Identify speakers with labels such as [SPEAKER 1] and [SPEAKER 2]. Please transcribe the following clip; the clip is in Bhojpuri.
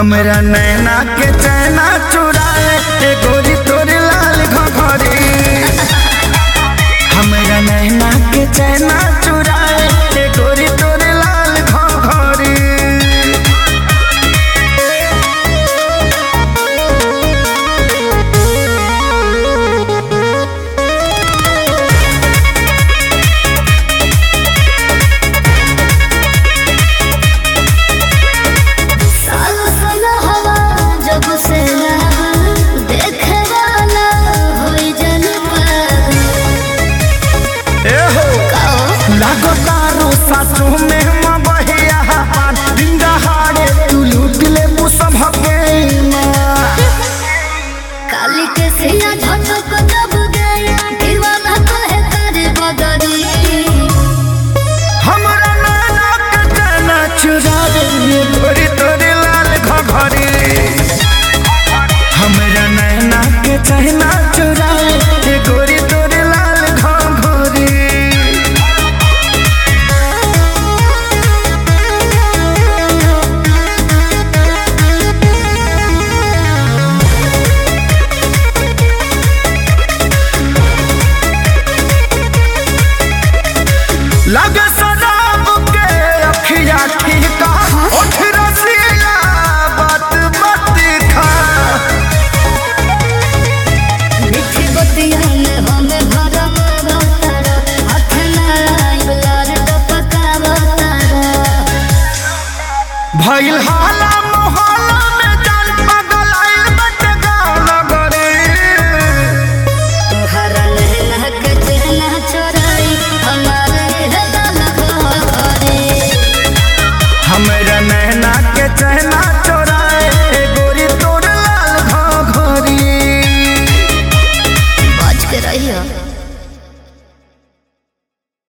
[SPEAKER 1] हमरा नैना के चैना चुराए ए गोरी तोरे लाल घघरी हमरा नैना के चैना चुराए ए गोरी तोरे लाल घघरी
[SPEAKER 2] सालो सालो हवा जब से लागल देखे वाला होई जन पागल
[SPEAKER 1] ए हो
[SPEAKER 2] कहो
[SPEAKER 1] लागो तारो सासु में मबहिया पान डिंगा हारे तू लूट ले मुसभ के माँ
[SPEAKER 2] काली के सिया झटक जब गया दीवाना कहे करे बदरी
[SPEAKER 1] हमरा नाना के चना चुरा दे ये गोरी तोरे लाल घघरी हमरा नैना के चना चुरा दे गोरी तोरे लाल घघरी लगे शराब के अखिया ठीका उठ रसिया बात मत खा
[SPEAKER 2] मिठी बतिया में हमें भरम बतारा हाथ ना लार टपका बतारा
[SPEAKER 1] भइल हाल